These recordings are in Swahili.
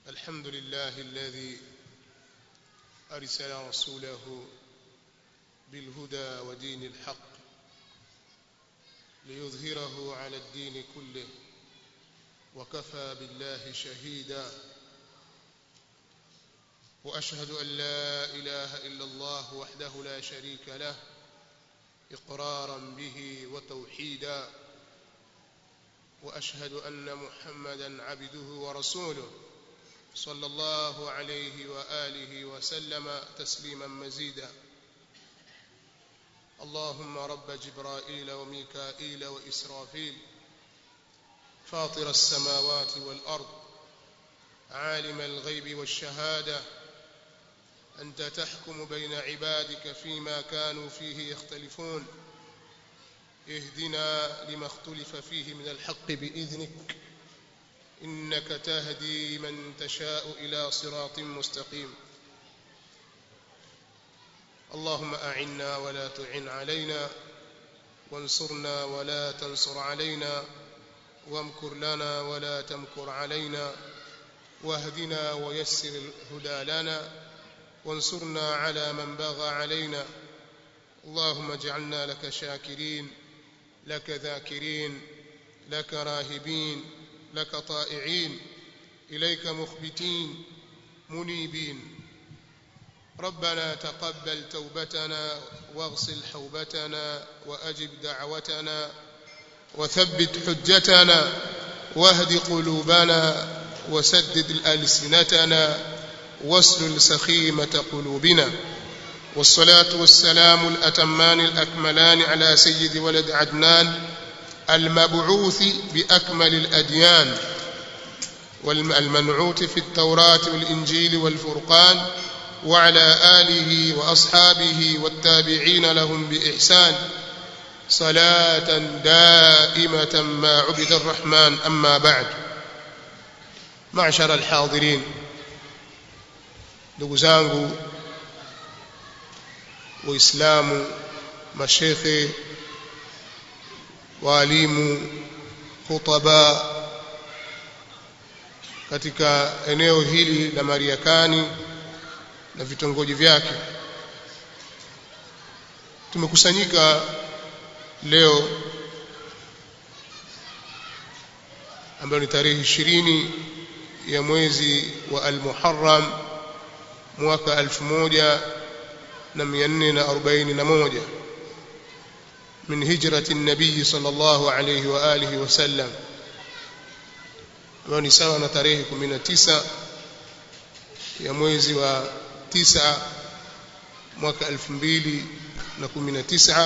الحمد لله الذي أرسل رسوله بالهدى ودين الحق ليظهره على الدين كله وكفى بالله شهيدا وأشهد أن لا إله إلا الله وحده لا شريك له إقرارا به وتوحيدا وأشهد أن محمدا عبده ورسوله صلى الله عليه وآله وسلم تسليما مزيدا اللهم رب جبرائيل وميكائيل وإسرافيل فاطر السماوات والأرض عالم الغيب والشهادة أنت تحكم بين عبادك فيما كانوا فيه يختلفون اهدنا لما اختلف فيه من الحق بإذنك إنك تهدي من تشاء إلى صراط مستقيم اللهم أعنا ولا تعن علينا وانصرنا ولا تنصر علينا وامكر لنا ولا تمكر علينا واهدنا ويسر الهدى لنا وانصرنا على من بغى علينا اللهم اجعلنا لك شاكرين لك ذاكرين لك راهبين لك طائعين إليك مخبتين منيبين ربنا تقبل توبتنا واغسل حوبتنا وأجب دعوتنا وثبت حجتنا واهد قلوبنا وسدد ألسنتنا واسلل سخيمة قلوبنا والصلاة والسلام الأتمان الأكملان على سيد ولد عدنان المبعوث بأكمل الأديان والمنعوت في التوراة والإنجيل والفرقان وعلى آله وأصحابه والتابعين لهم بإحسان صلاة دائمة ما عبد الرحمن أما بعد معشر الحاضرين ndugu zangu waislamu mashekhe waalimu khutaba katika eneo hili la Mariakani na vitongoji vyake tumekusanyika leo ambayo ni tarehe ishirini ya mwezi wa Al-Muharram mwaka 1441 من هجرة النبي صلى الله عليه وآله وسلم ambayo ni sawa na tarehe 19 ya mwezi wa 9 mwaka 2019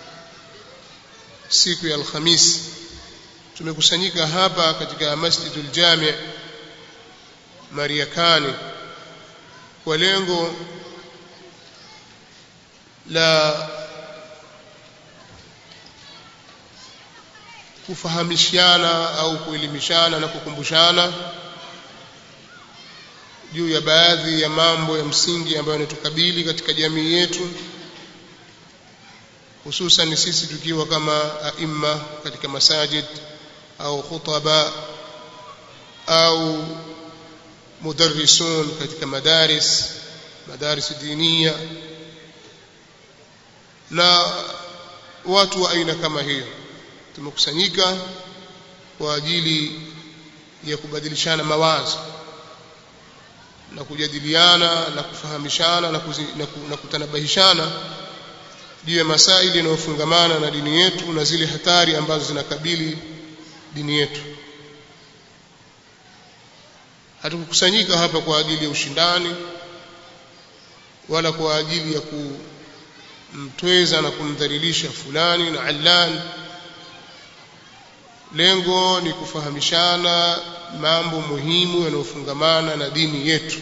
siku ya Alhamisi tumekusanyika hapa katika Masjidul Jami' Mariakani kwa lengo la kufahamishana au kuelimishana na kukumbushana juu ya baadhi ya mambo ya msingi ambayo yanatukabili katika jamii yetu hususan sisi tukiwa kama aima katika masajid au khutaba au mudarrisun katika madaris madaris diniya na watu wa aina kama hiyo tumekusanyika kwa ajili ya kubadilishana mawazo na kujadiliana na kufahamishana na, kuzi, na, ku, na kutanabahishana juu ya masaili yanayofungamana na dini yetu na zile hatari ambazo zinakabili dini yetu hatukukusanyika hapa kwa ajili ya ushindani wala kwa ajili ya kumtweza na kumdhalilisha fulani na allani lengo ni kufahamishana mambo muhimu yanayofungamana na dini yetu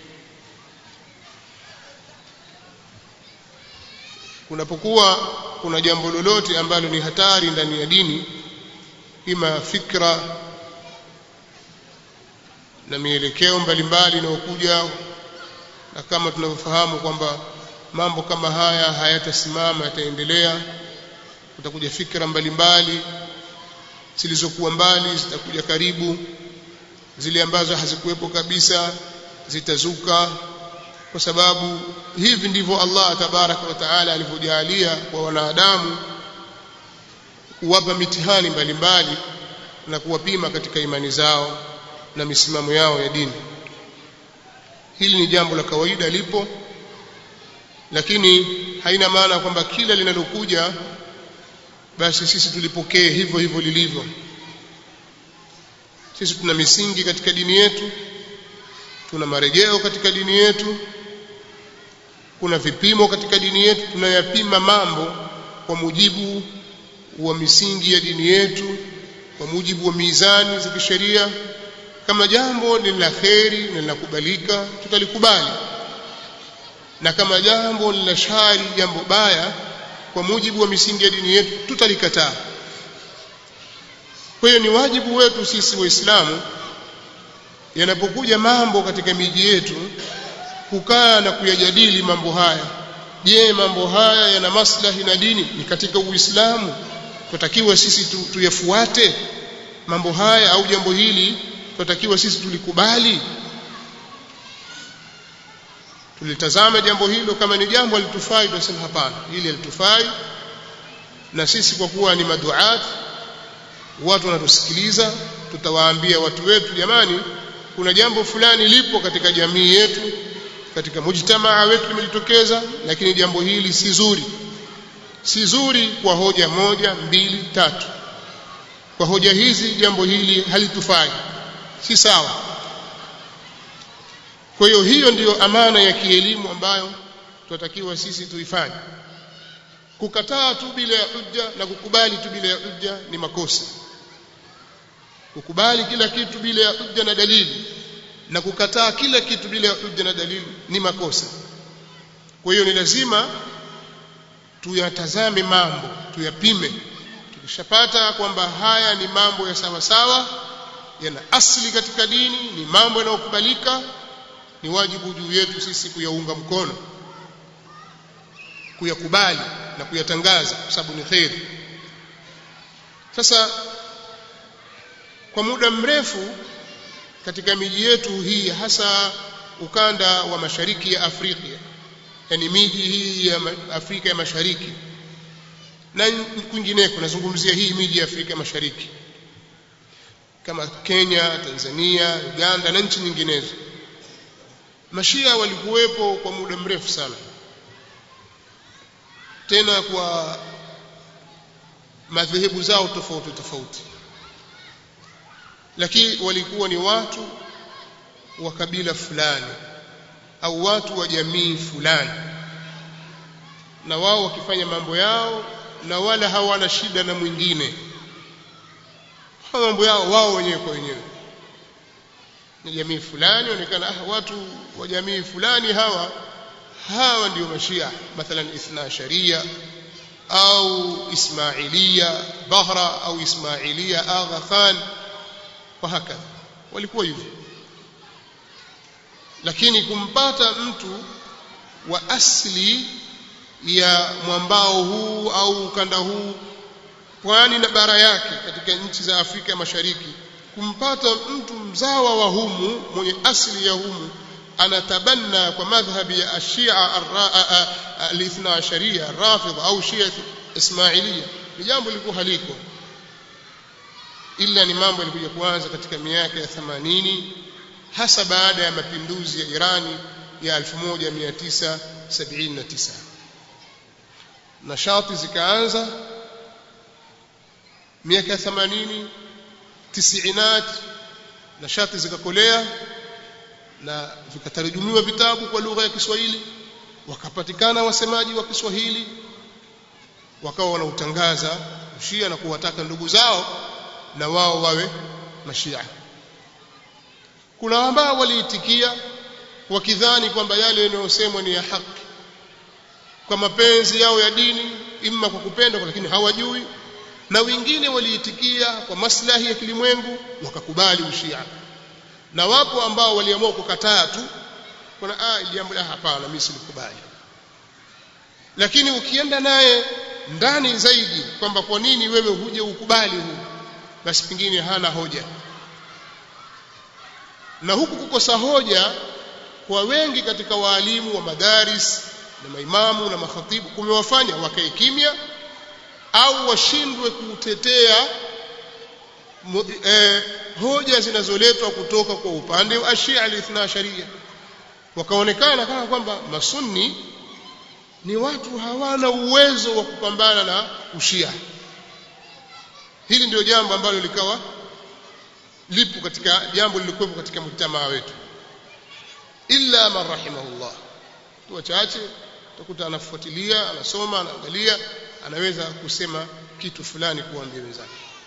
kunapokuwa kuna jambo lolote ambalo ni hatari ndani ya dini ima fikra na mielekeo mbalimbali inayokuja na kama tunavyofahamu kwamba mambo kama haya hayatasimama yataendelea kutakuja fikra mbalimbali zilizokuwa mbali zitakuja karibu zile ambazo hazikuwepo kabisa zitazuka kwa sababu hivi ndivyo Allah tabaraka wa taala alivyojalia kwa wanadamu kuwapa mitihani mbalimbali na kuwapima katika imani zao na misimamo yao ya dini hili ni jambo la kawaida lipo lakini haina maana kwamba kila linalokuja basi sisi tulipokee hivyo hivyo lilivyo sisi tuna misingi katika dini yetu tuna marejeo katika dini yetu kuna vipimo katika dini yetu tunayapima mambo kwa mujibu wa misingi ya dini yetu kwa mujibu wa mizani za kisheria kama jambo ni la kheri na linakubalika tutalikubali na kama jambo ni la shari jambo baya kwa mujibu wa misingi ya dini yetu tutalikataa kwa hiyo ni wajibu wetu sisi waislamu yanapokuja mambo katika miji yetu kukaa na kuyajadili mambo haya je mambo haya yana maslahi na dini ni katika uislamu tunatakiwa sisi tu, tuyafuate mambo haya au jambo hili tunatakiwa sisi tulikubali tulitazama jambo hilo kama ni jambo alitufai tunasema hapana hili alitufai na sisi kwa kuwa ni maduat watu wanatusikiliza tutawaambia watu wetu jamani kuna jambo fulani lipo katika jamii yetu katika mujtamaa wetu limejitokeza lakini jambo hili si zuri si zuri kwa hoja moja mbili tatu kwa hoja hizi jambo hili halitufai si sawa kwa hiyo hiyo ndiyo amana ya kielimu ambayo tunatakiwa sisi tuifanye kukataa tu bila ya hujja na kukubali tu bila ya hujja ni makosa kukubali kila kitu bila ya hujja na dalili na kukataa kila kitu bila ya hujja na dalili ni makosa kwa hiyo ni lazima tuyatazame mambo tuyapime tukishapata kwamba haya ni mambo ya sawa sawa yana asili katika dini ni mambo yanayokubalika ni wajibu juu yetu sisi kuyaunga mkono kuyakubali na kuyatangaza kwa sababu ni kheri sasa kwa muda mrefu katika miji yetu hii hasa ukanda wa mashariki ya Afrika yani miji hii ya Afrika ya Mashariki na kwingineko nazungumzia hii miji ya Afrika Mashariki kama Kenya, Tanzania, Uganda na nchi nyinginezo Mashia walikuwepo kwa muda mrefu sana tena kwa madhehebu zao tofauti tofauti lakini walikuwa ni watu wa kabila fulani au watu wa jamii fulani na wao wakifanya mambo yao na wala hawana shida na mwingine hawa mambo yao wao wenyewe kwa wenyewe ni jamii fulani onekana ah, watu wa jamii fulani hawa hawa ndio mashia mathalan ithna sharia au ismailia bahra au ismailia agha khan wa hakadha walikuwa hivyo lakini kumpata mtu wa asili ya mwambao huu au ukanda huu pwani na bara yake katika nchi za Afrika Mashariki kumpata mtu mzawa wa humu mwenye asili ya humu anatabanna kwa madhhabi ya ashia alithna asharia rafidha au shia ismailia ni jambo lilikuwa haliko ila ni mambo yalikuja kuanza katika miaka ya 80 hasa baada ya mapinduzi ya Irani ya 1979 nashati zikaanza miaka ya 80 tisiinat nashati zikakolea na vikatarajumiwa vitabu kwa lugha ya Kiswahili wakapatikana wasemaji wa Kiswahili wakawa wanautangaza ushia na kuwataka ndugu zao na wao wawe mashia kuna ambao waliitikia wakidhani kwamba yale yanayosemwa ni ya haki kwa mapenzi yao ya dini imma kwa kupenda lakini hawajui na wengine waliitikia kwa maslahi ya kilimwengu wakakubali ushia na wapo ambao waliamua kukataa tu kuna ah jambo la hapana mimi silikubali lakini ukienda naye ndani zaidi kwamba kwa nini wewe huje ukubali huu basi pengine hana hoja na huku kukosa hoja kwa wengi katika waalimu wa madaris na maimamu na makhatibu kumewafanya wakae kimya au washindwe kutetea eh, hoja zinazoletwa kutoka kwa upande wa Ashia al-Ithna Sharia wakaonekana kama kwamba masunni ni watu hawana uwezo wa kupambana na ushia hili ndio jambo ambalo likawa lipo katika jambo lilikuwepo katika mtamaa wetu illa man rahimahullah tu wachache utakuta anafuatilia anasoma anaangalia anaweza kusema kitu fulani kuambia wenzake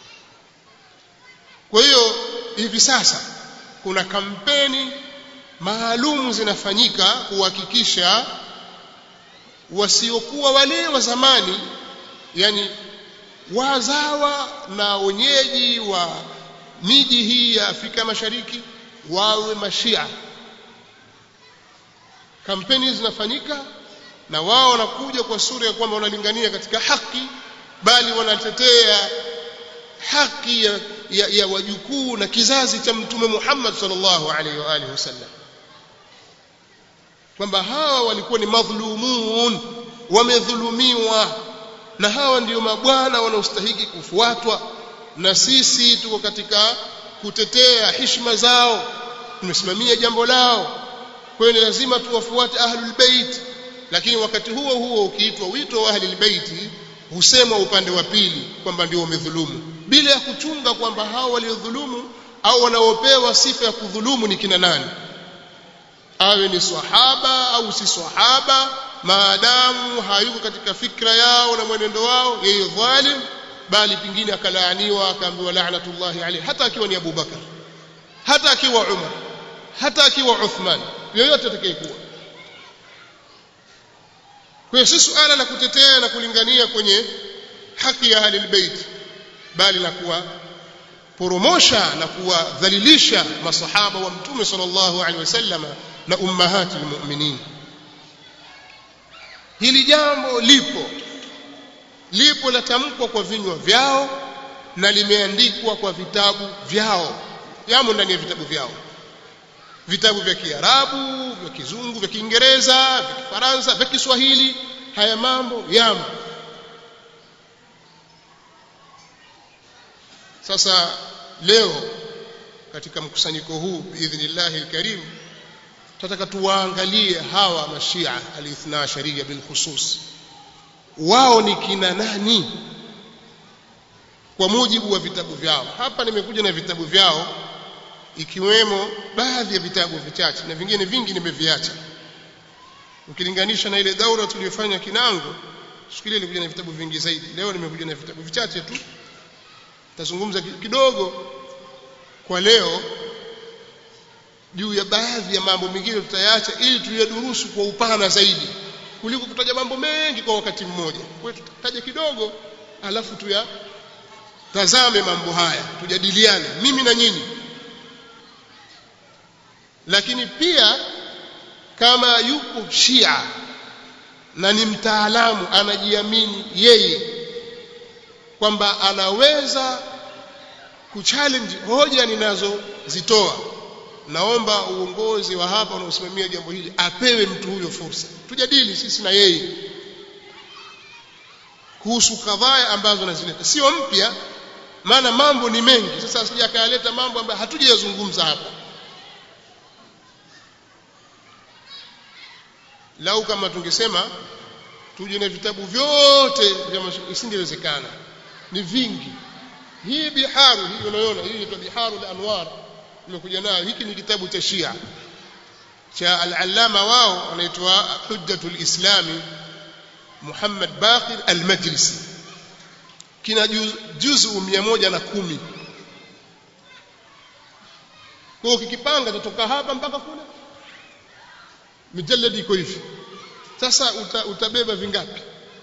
kwa hiyo hivi sasa kuna kampeni maalumu zinafanyika kuhakikisha wasiokuwa wale wa zamani yani wazawa na wenyeji wa miji hii ya Afrika Mashariki wawe mashia kampeni zinafanyika na wao wanakuja kwa sura ya kwamba wanalingania katika haki bali wanatetea haki ya, ya, ya wajukuu na kizazi cha mtume Muhammad sallallahu alaihi wa alihi wasallam kwamba hawa walikuwa ni madhulumun wamedhulumiwa na hawa ndio mabwana wanaostahiki kufuatwa na sisi tuko katika kutetea heshima zao tumesimamia jambo lao kwa hiyo ni lazima tuwafuate ahlul bait lakini wakati huo huo ukiitwa wito wa ahlul bait husemwa upande wa pili kwamba ndio wamedhulumu bila ya kuchunga kwamba hao waliodhulumu au wanaopewa sifa ya kudhulumu ni kina nani awe ni swahaba au si swahaba maadamu hayuko katika fikra yao na mwenendo wao yeye dhalim bali pingine akalaaniwa akaambiwa la'natullahi alayhi hata akiwa ni Abu Bakar hata akiwa Umar hata akiwa Uthman yoyote atakayekuwa kwa hiyo si suala la kutetea na kulingania kwenye haki ya ahli albayt bali la kuwa poromosha na kuwadhalilisha masahaba wa mtume sallallahu alaihi wasallam na ummahati almu'minin hili jambo lipo lipo latamkwa kwa vinywa vyao na limeandikwa kwa vitabu vyao yamo ndani ya vitabu vyao vitabu vya Kiarabu vya Kizungu vya Kiingereza vya Kifaransa vya Kiswahili haya mambo yamo sasa leo katika mkusanyiko huu biidhnillahi alkarim tunataka tuwaangalie hawa mashia alithna sharia bilkhusus wao ni kina nani kwa mujibu wa vitabu vyao hapa nimekuja na vitabu vyao ikiwemo baadhi ya vitabu vichache na vingine vingi nimeviacha ukilinganisha na ile daura tuliyofanya Kinango siku ile nilikuja na vitabu vingi zaidi leo nimekuja na vitabu vichache tu tazungumza kidogo kwa leo juu ya baadhi ya mambo mengine tutayaacha ili tuyadurusu kwa upana zaidi kuliko kutaja mambo mengi kwa wakati mmoja kwa hiyo tutataja kidogo alafu tuya tazame mambo haya tujadiliane mimi na nyinyi lakini pia kama yuko Shia na ni mtaalamu anajiamini yeye kwamba anaweza kuchallenge hoja ninazozitoa naomba uongozi wa hapa unaosimamia jambo hili apewe mtu huyo fursa tujadili sisi na yeye kuhusu kadhaa ambazo nazileta sio mpya maana mambo ni mengi sasa asije akayaleta mambo ambayo hatujayazungumza hapa lau kama tungesema tuje na vitabu vyote vya isingewezekana ni vingi hii biharu hii unaona hii inaitwa biharu al-anwar nimekuja nayo hiki ni kitabu cha Shia cha al-allama wao anaitwa hujjatul islami Muhammad Baqir al-Majlisi kina juzu 110 kwa hiyo kikipanga tutoka hapa mpaka kule mijalladi iko hivi sasa uta, utabeba vingapi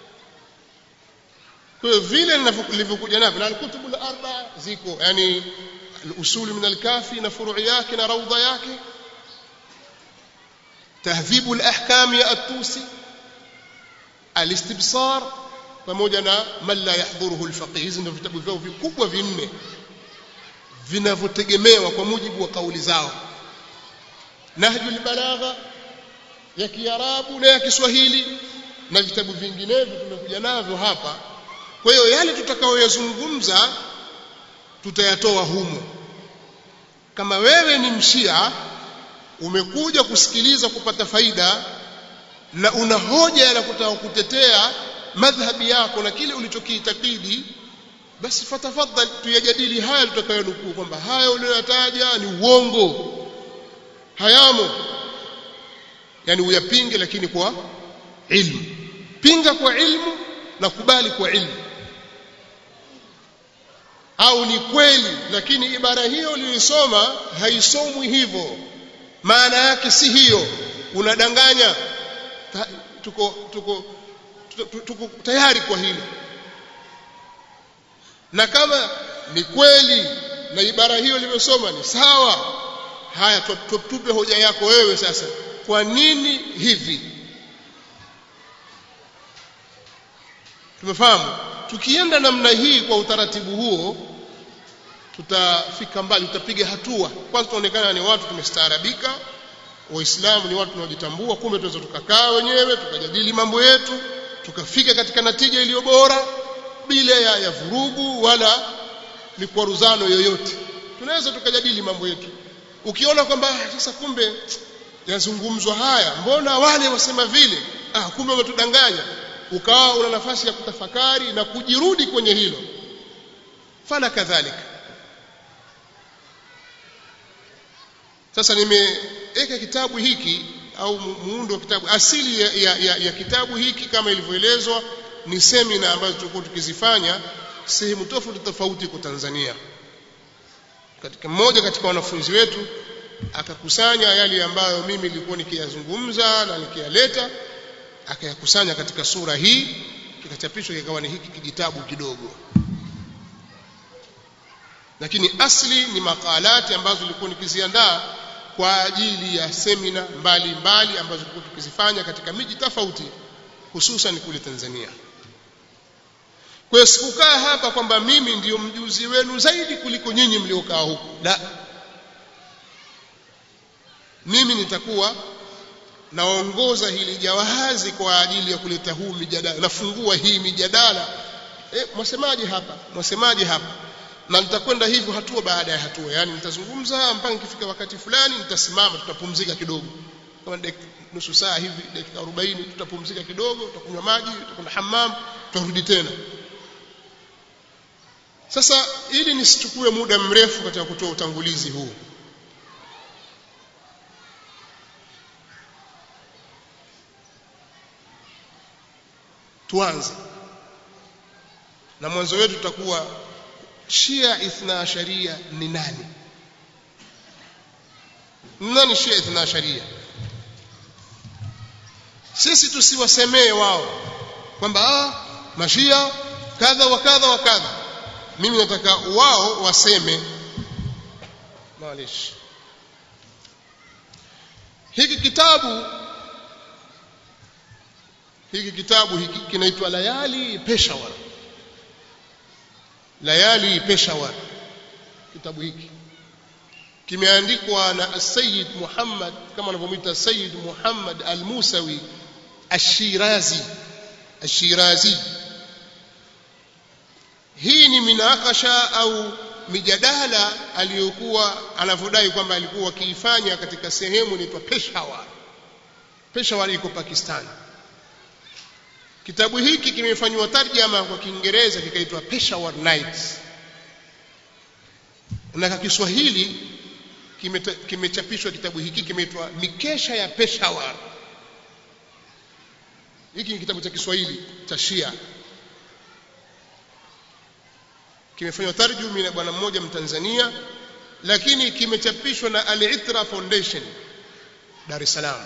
kwa hiyo vile nilivyokuja navyo na alkutubu al-arba ziko yani al-usul min al-kafi na furu' yake na raudha yake tahdhibu al-ahkam ya at-tusi al-istibsar pamoja na man la yahdhuruhu al-faqih hizi ndio vitabu vyao vikubwa vinne vinavyotegemewa kwa mujibu wa kauli zao nahjul balagha ya kiarabu na ya kiswahili na vitabu vinginevyo tumekuja navyo hapa kwa hiyo yale tutakayoyazungumza tutayatoa humo kama wewe ni mshia umekuja kusikiliza kupata faida na una hoja ya kutaka kutetea madhhabi yako na kile ulichokiitakidi basi fatafadhali tuyajadili haya tutakayonukuu kwamba haya uliyoyataja ni uongo hayamo yani uyapinge lakini kwa ilmu pinga kwa ilmu na kubali kwa ilmu au ni kweli lakini ibara hiyo uliyoisoma haisomwi hivyo maana yake si hiyo unadanganya Ta, tuko tuko tuko, tuko tayari kwa hilo na kama ni kweli na ibara hiyo iliyosoma ni sawa haya tupe hoja yako wewe sasa kwa nini hivi tumefahamu tukienda namna hii kwa utaratibu huo tutafika mbali tutapiga hatua kwanza tuonekana ni watu tumestaarabika waislamu ni watu tunaojitambua kumbe tunaweza tukakaa wenyewe tukajadili mambo yetu tukafika katika natija iliyo bora bila ya, ya vurugu wala mikwaruzano yoyote tunaweza tukajadili mambo yetu ukiona kwamba sasa kumbe yazungumzwa haya mbona wale wasema vile ah kumbe wametudanganya ukawa una nafasi ya kutafakari na kujirudi kwenye hilo fala kadhalika sasa nimeweka kitabu hiki au muundo wa kitabu asili ya, ya, ya, ya kitabu hiki kama ilivyoelezwa ni semina ambazo tulikuwa tukizifanya sehemu tofauti tofauti kwa Tanzania katika mmoja katika wanafunzi wetu akakusanya yale ambayo mimi nilikuwa nikiyazungumza na nikiyaleta akayakusanya katika sura hii kikachapishwa kikawa ni hiki kijitabu kidogo lakini asli ni makalati ambazo nilikuwa nikiziandaa kwa ajili ya semina mbalimbali ambazo tulikuwa tukizifanya katika miji tofauti hususan kule Tanzania kwa hiyo sikukaa hapa kwamba mimi ndiyo mjuzi wenu zaidi kuliko nyinyi mliokaa huku la mimi nitakuwa naongoza hili jawahazi kwa ajili ya kuleta huu mijadala nafungua hii mijadala eh mwasemaje hapa mwasemaje hapa na nitakwenda hivyo hatua baada ya hatua yani nitazungumza mpaka nikifika wakati fulani nitasimama tutapumzika kidogo kama nusu saa hivi dakika 40 tutapumzika kidogo tutakunywa maji tutakwenda hammam tutarudi tena sasa ili nisichukue muda mrefu katika kutoa utangulizi huu tuanze na mwanzo wetu tutakuwa Shia Ithna Asharia ni nani nani Shia Ithna Asharia sisi tusiwasemee wao kwamba ah mashia kadha wa kadha wa kadha mimi nataka wao waseme maalish hiki kitabu hiki kitabu hiki kinaitwa Layali Peshawar Layali Peshawar kitabu hiki kimeandikwa na Sayyid Muhammad kama anavyomwita Sayyid Muhammad Al-Musawi Ash-Shirazi Ash-Shirazi hii ni minakasha au mijadala aliyokuwa anavyodai kwamba alikuwa akiifanya katika sehemu inaitwa Peshawar Peshawar iko Pakistan Kitabu hiki kimefanywa tarjama kwa Kiingereza kikaitwa Peshawar Nights. Na kwa Kiswahili kimechapishwa kitabu hiki kimeitwa Mikesha ya Peshawar. Hiki ni kitabu cha Kiswahili cha Shia. Kimefanywa tarjumi na bwana mmoja Mtanzania lakini kimechapishwa na Al-Itra Foundation Dar es Salaam.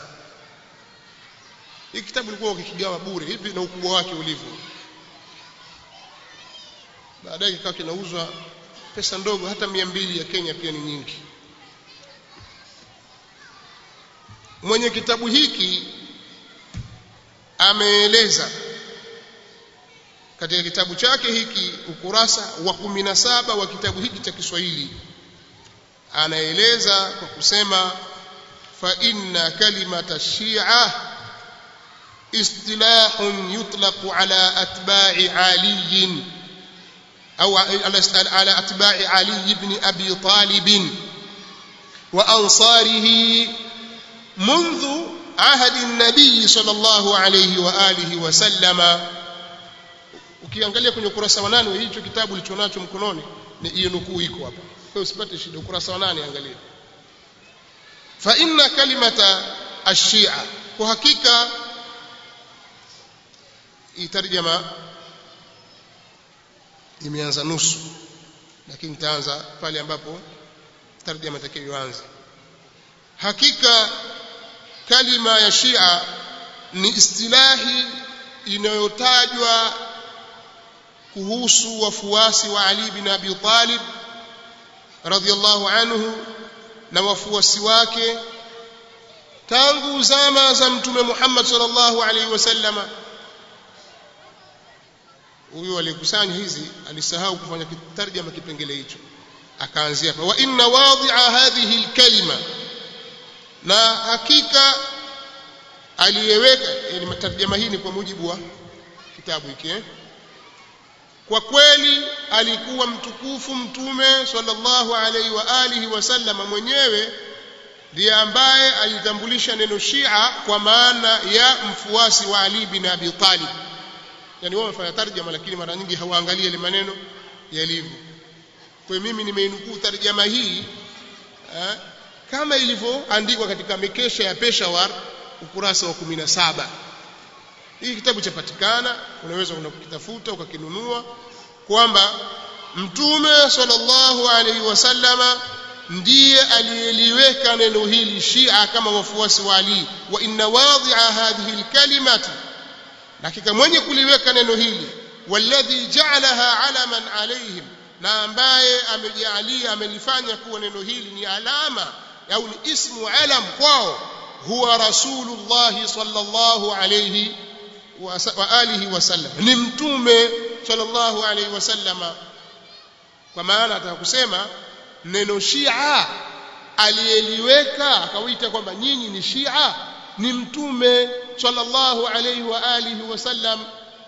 Hiki kitabu kilikuwa kikigawa bure hivi na ukubwa wake ulivyo. Baadaye kikawa kinauzwa pesa ndogo, hata mia mbili ya Kenya pia ni nyingi. Mwenye kitabu hiki ameeleza katika kitabu chake hiki ukurasa wa kumi na saba wa kitabu hiki cha Kiswahili anaeleza kwa kusema فإن كلمة الشيعة اصطلاح يطلق على أتباع علي أو على أتباع علي بن أبي طالب وأنصاره منذ عهد النبي صلى الله عليه وآله وسلم ukiangalia kwenye ukurasa wa nane hicho kitabu ulichonacho mkononi ni hiyo nukuu iko hapa kwa usipate shida ukurasa wa nane angalia fa inna kalimata ash-shi'a kwa hakika itarjama imeanza nusu lakini itaanza pale ambapo tarjama itakayoanza hakika kalima ya Shia ni istilahi inayotajwa kuhusu wafuasi wa Ali bin Abi Talib radhiallahu anhu na wafuasi wake tangu zama za mtume Muhammad sallallahu alaihi wasallama huyo aliyekusanya hizi alisahau kufanya tarjama kipengele hicho akaanzia hapa wa inna wadhi'a hadhihi alkalima na hakika aliyeweka yani tarjama hii ni kwa mujibu wa kitabu hiki eh? kwa kweli alikuwa mtukufu mtume sallallahu alaihi wa alihi wasallama mwenyewe ndiye ambaye alitambulisha neno Shia kwa maana ya mfuasi wa Ali bin Abi Talib yani wao wamefanya tarjama lakini mara nyingi hawaangalie ile maneno yalivyo kwa mimi nimeinukuu tarjama hii eh, kama ilivyoandikwa katika mikesha ya Peshawar ukurasa wa 17 hii kitabu chapatikana unaweza unakitafuta ukakinunua kwamba mtume sallallahu alaihi wasallama ndiye aliyeliweka neno hili Shia kama wafuasi wa Ali wa inna wadhi'a hadhihi alkalimati hakika mwenye kuliweka neno hili walladhi ja'alaha alaman alaihim na ambaye amejalia amelifanya kuwa neno hili ni alama au ni ismu alam kwao huwa rasulullah sallallahu alayhi wa alihi wasallam ni mtume sallallahu alayhi wasallama kwa maana ataka kusema neno shia aliyeliweka akawita kwamba nyinyi ni shia ni mtume sallallahu alayhi wa alihi wasallam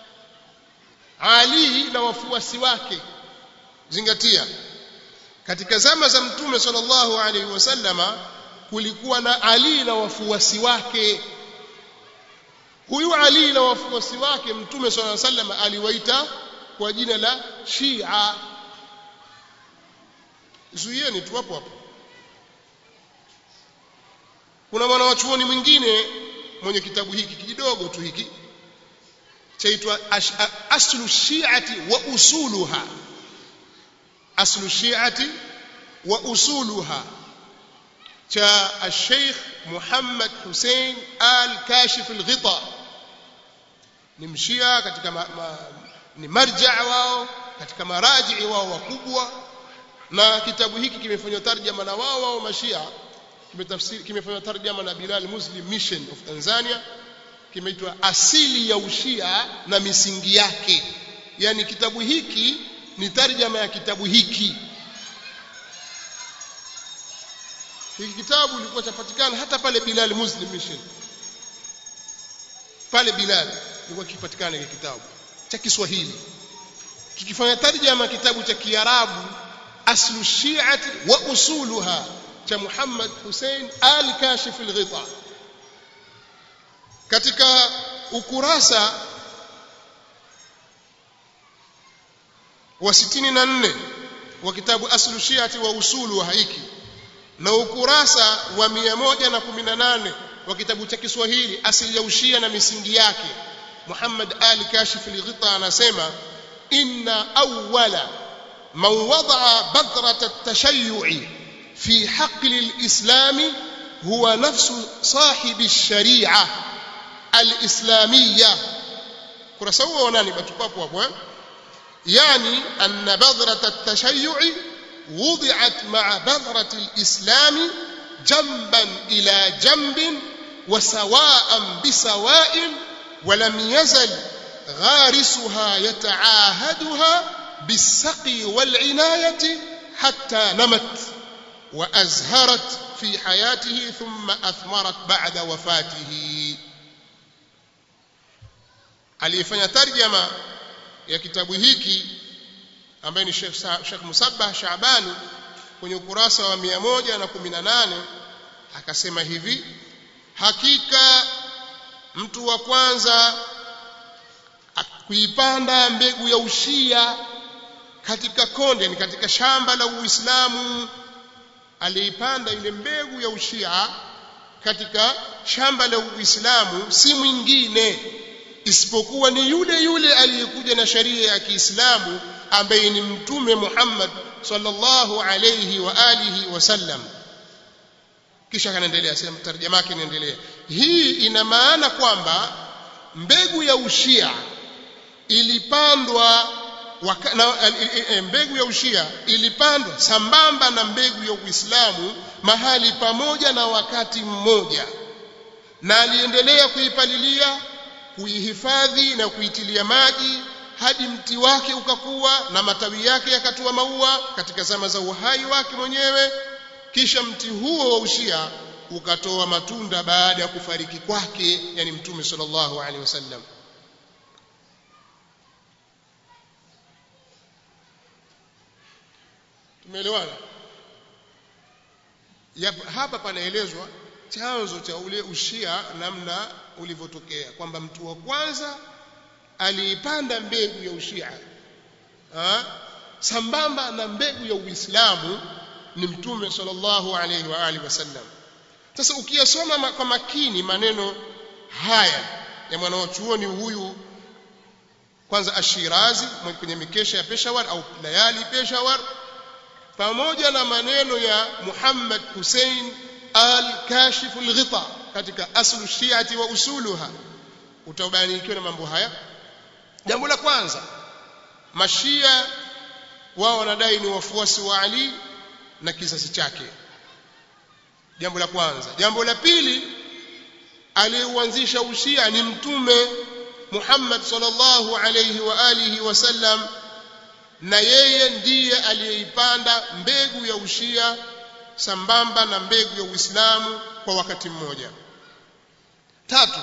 ali na wafuasi wake zingatia katika zama za mtume sallallahu alaihi wasallama kulikuwa na Ali na wafuasi wake huyu Ali na wafuasi wake mtume sallallahu alaihi wasallam aliwaita kwa jina la Shia zuieni tu hapo hapo kuna mwanachuoni mwingine mwenye kitabu hiki kidogo tu hiki chaitwa aslu shi'ati wa usuluha أصل الشيعة وأصولها جاء الشيخ محمد حسين آل كاشف الغطاء نمشيا katika ma, ma, ni marja wao katika maraji wao wakubwa na kitabu hiki kimefanywa tarjama na wao wao mashia kimetafsiri kimefanywa tarjama na Bilal Muslim Mission of Tanzania kimeitwa asili ya ushia na misingi yake yani kitabu hiki ni tarjama ya kitabu hiki hiki kitabu kilikuwa chapatikana hata pale Bilal Muslim Mission pale Bilal ilikuwa kipatikana hiki kitabu cha Kiswahili kikifanya tarjama kitabu cha Kiarabu aslu shi'ati wa usuluha cha Muhammad Hussein al-Kashif al-Ghita katika ukurasa wa 64 wa kitabu aslu shi'ati wa usuluha hiki na ukurasa wa 118 wa kitabu cha Kiswahili asili ya ushia na misingi yake Muhammad Ali Kashif al-Ghita anasema inna awwala man wada'a badrat at-tashayyu'i fi haql al-islam huwa nafsu sahibi ash-shari'a al-islamiyya kurasa huo wa nani batupapo hapo eh يعني أن بذرة التشيع وضعت مع بذرة الإسلام جنبا إلى جنب وسواء بسواء ولم يزل غارسها يتعاهدها بالسقي والعناية حتى نمت وأزهرت في حياته ثم أثمرت بعد وفاته aliyefanya tarjama ya kitabu hiki ambaye ni Sheikh Sheikh Musabbah Shaabani kwenye ukurasa wa 118 akasema hivi hakika mtu wa kwanza kuipanda mbegu ya ushia katika konde ni katika shamba la Uislamu aliipanda ile mbegu ya ushia katika shamba la Uislamu si mwingine isipokuwa ni yule yule aliyekuja na sharia ya Kiislamu ambaye ni mtume Muhammad sallallahu alayhi wa alihi wasallam kisha kanaendelea sema tarjama yake inaendelea hii ina maana kwamba mbegu ya ushia ilipandwa waka, na, e, mbegu ya ushia ilipandwa sambamba na mbegu ya Uislamu mahali pamoja na wakati mmoja na aliendelea kuipalilia kuihifadhi na kuitilia maji hadi mti wake ukakuwa na matawi yake yakatoa maua katika zama za uhai wake mwenyewe kisha mti huo wa ushia ukatoa matunda baada ya kufariki kwake yani mtume sallallahu alaihi wasallam tumeelewana hapa panaelezwa chanzo cha ule ushia namna ulivyotokea kwamba mtu wa kwanza aliipanda mbegu ya ushia ha? sambamba na mbegu ya uislamu ni mtume sallallahu alaihi wa alihi wasallam sasa ukiyasoma kwa makini maneno haya ya mwanachuoni huyu kwanza ashirazi kwenye mikesha ya Peshawar au layali Peshawar pamoja na maneno ya Muhammad Hussein al-Kashif al-Ghita katika aslu shiati wa usuluha utabarikiwa na mambo haya jambo la kwanza mashia wao wanadai ni wafuasi wa Ali na kizazi chake jambo la kwanza jambo la pili aliyeuanzisha ushia ni mtume Muhammad sallallahu alayhi wa alihi wasallam na yeye ndiye aliyeipanda mbegu ya ushia sambamba na mbegu ya Uislamu kwa wakati mmoja tatu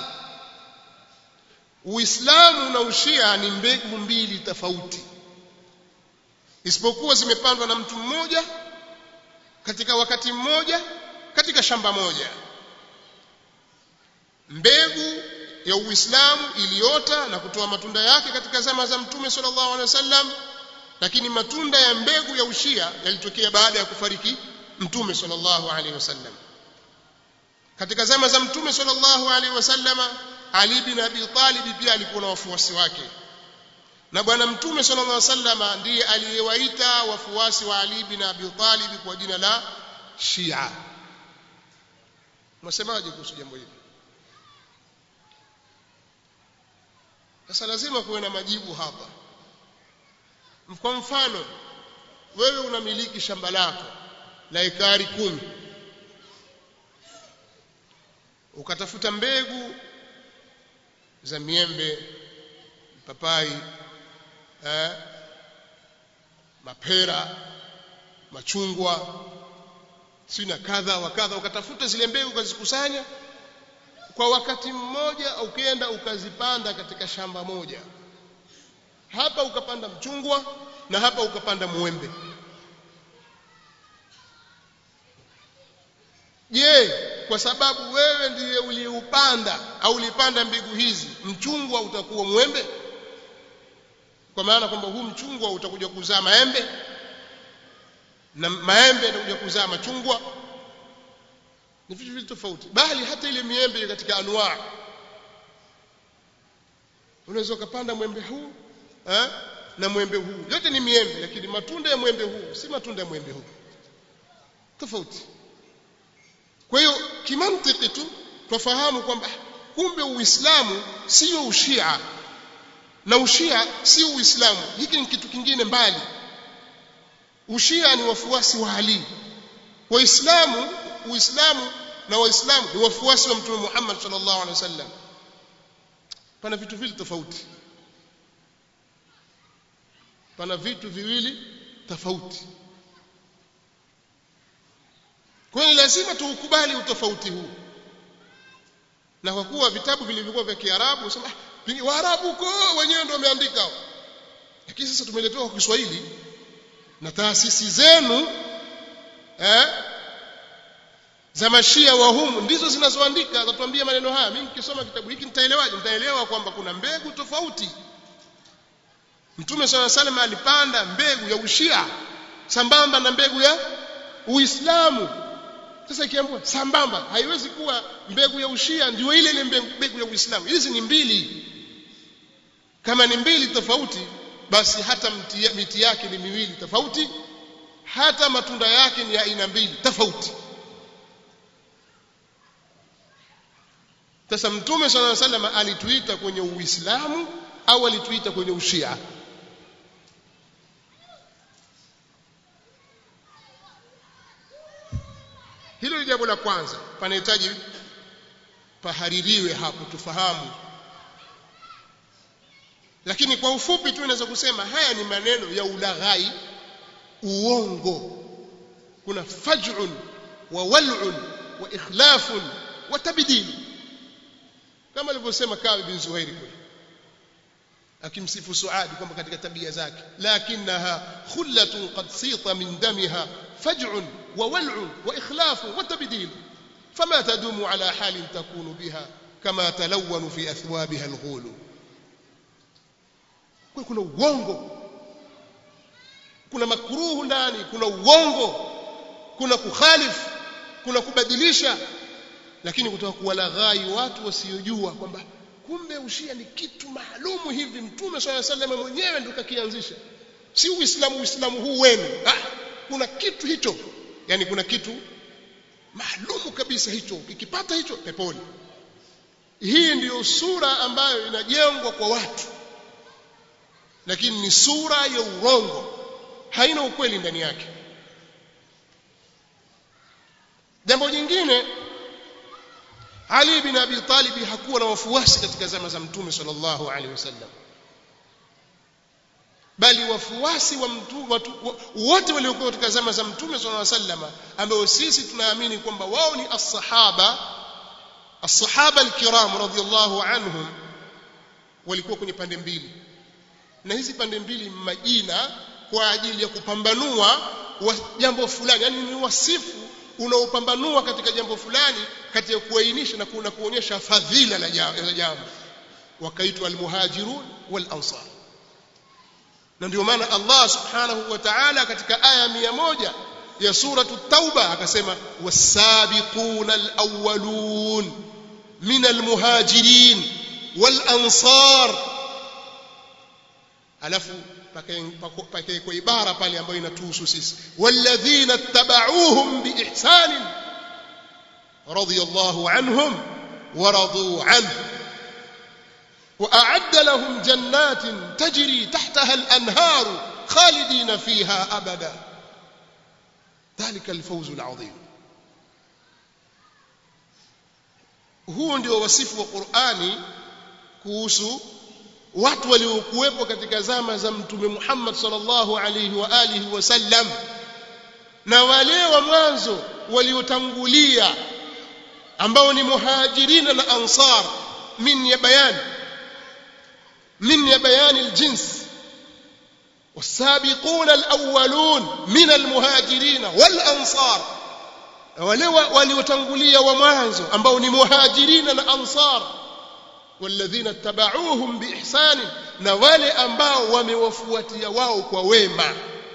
Uislamu na ushia ni mbegu mbili tofauti isipokuwa zimepandwa na mtu mmoja katika wakati mmoja katika shamba moja mbegu ya Uislamu iliota na kutoa matunda yake katika zama za Mtume sallallahu alaihi wasallam lakini matunda ya mbegu ya ushia yalitokea baada ya kufariki Mtume sallallahu alaihi wasallam katika zama za Mtume sallallahu alaihi wasallama Ali bin Abi Talib pia alikuwa na wafuasi wake na bwana Mtume sallallahu alaihi wasallama ndiye aliyewaita wafuasi wa Ali bin Abi Talib kwa jina la Shia Mnasemaje kuhusu jambo hili Sasa lazima kuwe na majibu hapa. Kwa mfano, wewe unamiliki shamba lako la ekari kumi, ukatafuta mbegu za miembe, papai, eh, mapera, machungwa, si na kadha wa kadha, ukatafuta zile mbegu ukazikusanya kwa wakati mmoja ukienda ukazipanda katika shamba moja hapa ukapanda mchungwa na hapa ukapanda mwembe je kwa sababu wewe ndiye uliupanda au ulipanda mbegu hizi mchungwa utakuwa mwembe kwa maana kwamba huu mchungwa utakuja kuzaa maembe na maembe yatakuja kuzaa machungwa ni vitu vitu tofauti bali hata ile miembe katika anwaa unaweza ukapanda mwembe huu eh, na mwembe huu yote ni miembe lakini matunda ya mwembe huu si matunda ya mwembe huu tofauti kwa hiyo kimantiki tu twafahamu kwamba kumbe uislamu sio ushia na ushia si uislamu hiki ni kitu kingine mbali ushia ni wafuasi wa ali waislamu uislamu na waislamu ni wafuasi wa mtume Muhammad sallallahu alaihi wasallam pana vitu viwili tofauti pana vitu viwili tofauti kwa hiyo lazima tuukubali utofauti huu na kwa kuwa vitabu vilivyokuwa vya Kiarabu sema ah, Waarabu huko wenyewe ndio wameandika lakini sasa tumeletewa kwa Kiswahili na taasisi zenu eh za mashia wa humu ndizo zinazoandika zatuambia maneno haya mimi nikisoma kitabu hiki nitaelewaje nitaelewa kwamba kuna mbegu tofauti Mtume swalla salam alipanda mbegu ya ushia sambamba na mbegu ya Uislamu sasa ikiambiwa sambamba haiwezi kuwa mbegu ya ushia ndio ile ile mbegu ya Uislamu hizi ni mbili kama ni mbili tofauti basi hata mti, miti yake ni miwili tofauti hata matunda yake ni aina mbili tofauti sasa mtume swalla salam alituita kwenye uislamu au alituita kwenye ushia hilo ni jambo la kwanza panahitaji pahaririwe hapo tufahamu lakini kwa ufupi tu naweza kusema haya ni maneno ya ulaghai uongo kuna faj'un wa wal'un wa ikhlafun wa tabdil kama alivyosema Kabi bin Zuhairi kule akimsifu Suadi kwamba katika tabia zake lakinaha khullatun qad sita min damiha faj'un wa wal'un wa ikhlafun wa tabdil fama tadumu ala halin takunu biha kama talawwanu fi athwabiha alghulu kuna uongo kuna makruhu ndani kuna uongo kuna kukhalifu kuna kubadilisha lakini kutoka kuwalaghai watu wasiojua kwamba kumbe ushia ni kitu maalumu hivi mtume swalla sallam mwenyewe ndio kakianzisha si uislamu uislamu huu wenu ah, kuna kitu hicho yani kuna kitu maalumu kabisa hicho ukipata hicho peponi hii ndiyo sura ambayo inajengwa kwa watu lakini ni sura ya urongo haina ukweli ndani yake jambo jingine Ali bin Abi Talib hakuwa na wafuasi katika zama za Mtume sallallahu alaihi wasallam bali wafuasi wa mtu watu wote waliokuwa katika zama za Mtume sallallahu alaihi wasallam ambao sisi tunaamini kwamba wao ni as-sahaba as-sahaba al-kiram radhiyallahu anhum walikuwa kwenye pande mbili na hizi pande mbili majina kwa ajili ya kupambanua jambo fulani yani ni wasifu unaopambanua katika jambo fulani kati ya kuainisha na kuna kuonyesha fadhila la jambo wakaitwa almuhajirun wal ansar na ndio maana Allah subhanahu wa ta'ala katika aya mia moja ya suratu tauba akasema wasabiquna alawwalun min almuhajirin wal ansar alafu pakae kwa ibara pale ambayo inatuhusu sisi walladhina tabauhum biihsan radiyallahu anhum ورضوا عنه وأعد لهم جنات تجري تحتها الأنهار خالدين فيها أبدا ذلك الفوز العظيم هو ndio wasifu wa Qur'ani kuhusu watu waliokuwepo katika zama za mtume Muhammad sallallahu alaihi wa alihi wasallam na wale wa mwanzo waliotangulia ambao ni muhajirina na ansar min ya bayani min ya bayani aljins والسابقون الأولون من المهاجرين والأنصار wale waliotangulia wa mwanzo ambao ni muhajirina na ansar والذين اتبعوهم بإحسان na wale ambao wamewafuatia wao kwa wema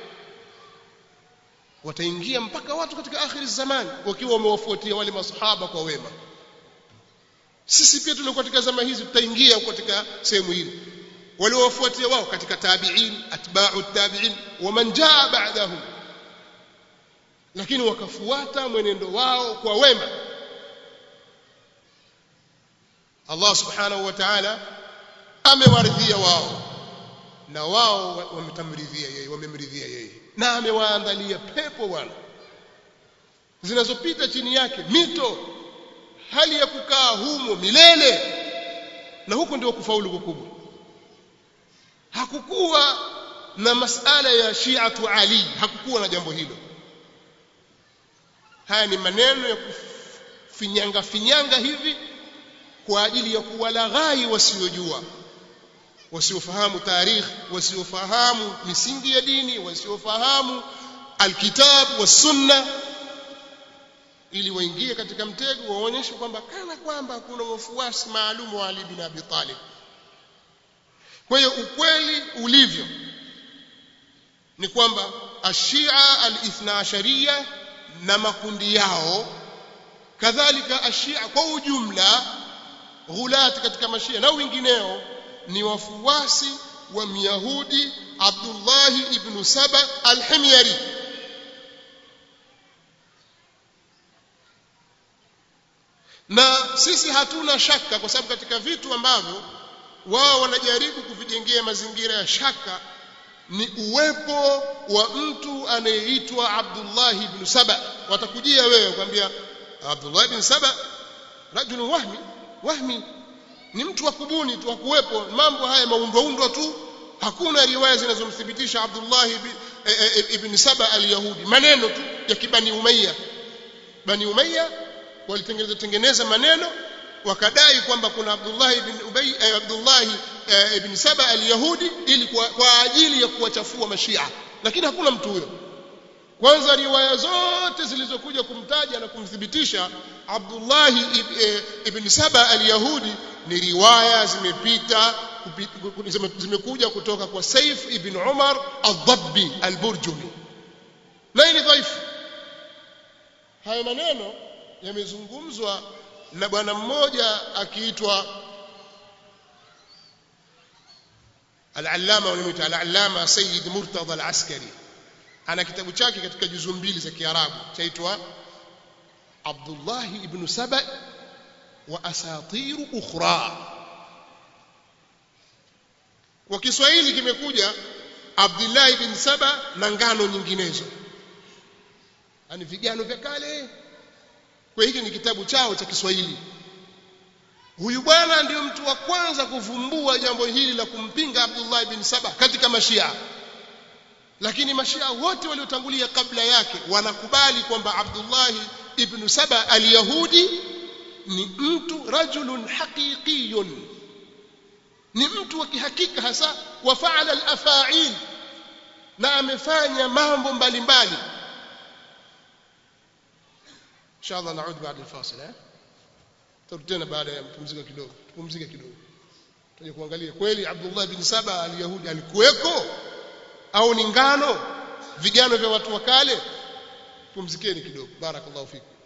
wataingia mpaka watu katika akhiri zamani wakiwa wamewafuatia wale masahaba kwa wema sisi pia tulikuwa katika zama hizi tutaingia katika sehemu hili waliowafuatia wao katika tabi'in atba'u tabi'in waman jaa ba'dahum lakini wakafuata mwenendo wao kwa wema Allah subhanahu wa ta'ala amewaridhia wao na wao wametamridhia yeye wamemridhia yeye na amewaandalia pepo bwana zinazopita chini yake mito hali ya kukaa humo milele na huko ndio kufaulu kukubwa hakukuwa na masala ya shiatu ali hakukuwa na jambo hilo haya ni maneno ya kufinyanga finyanga hivi kwa ajili ya kuwalaghai wasiojua wasiofahamu tarikh wasiofahamu misingi ya dini wasiofahamu alkitab wasunna ili waingie katika mtego waonyeshe kwamba kana kwamba kuna wafuasi maalum wa Ali bin Abi Talib kwa hiyo ukweli ulivyo ni kwamba ashia al-ithna asharia na makundi yao kadhalika ashia kwa ujumla ghulati katika mashia na wengineo ni wafuasi wa myahudi Abdullah ibn Saba al-Himyari na sisi hatuna shaka kwa sababu katika vitu ambavyo wao wanajaribu kuvijengea mazingira ya shaka ni uwepo wa mtu anayeitwa Abdullah ibn Saba watakujia wewe kwambia Abdullah ibn Saba rajulun wahmi wahmi ni mtu wa kubuni tu kuwepo mambo haya maundwaundwa tu hakuna riwaya zinazomthibitisha Abdullah ibn, ibn Saba al-Yahudi maneno tu ya kibani Umayya Bani Umayya walitengeneza tengeneza maneno wakadai kwamba kuna Abdullah ibn Ubay eh, Abdullah eh, ibn Saba al-Yahudi ili kwa, kwa ajili ya kuwachafua mashia lakini hakuna mtu huyo kwanza riwaya zote zilizokuja kumtaja na kumthibitisha Abdullah ibn Saba al-Yahudi ni riwaya zimepita zimekuja kutoka kwa Saif ibn Umar al-Dabbi al-Burjumi na ni dhaifu haya maneno yamezungumzwa na bwana mmoja akiitwa al-allama wanamuita al-allama Sayyid Murtada al-Askari ana kitabu chake katika juzu mbili za Kiarabu chaitwa Abdullah ibn Saba wa asatir ukhra kwa Kiswahili kimekuja Abdullah ibn Saba na ngano nyinginezo ani vigano vya kale kwa hiki ni kitabu chao cha Kiswahili huyu bwana ndio mtu wa kwanza kuvumbua jambo hili la kumpinga Abdullah ibn Saba katika mashia lakini mashia wote waliotangulia kabla yake wanakubali kwamba Abdullah ibn Saba al-Yahudi ni mtu rajulun haqiqiyun ni mtu wa kihakika hasa wa faala al-afa'il na amefanya mambo mbalimbali inshallah naud baada al-fasil eh tena baada ya kupumzika kidogo tupumzike kidogo tuje kuangalia kweli Abdullah bin Saba al-Yahudi alikuweko au ni ngano vigano vya watu wa kale pumzikeni kidogo barakallahu fikum